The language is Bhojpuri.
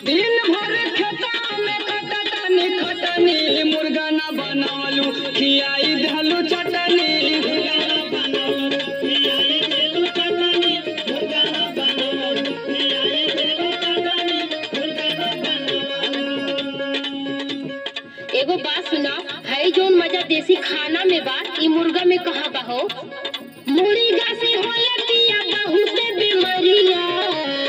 दिन भर खेता में कटनी खटनी मुर्गा ना बनावलू खियाई धलू चटनी एगो बात सुना है जोन मजा देसी खाना में बा ई मुर्गा में कहाँ बा हो मुर्गा से होला पिया बहुत बीमारिया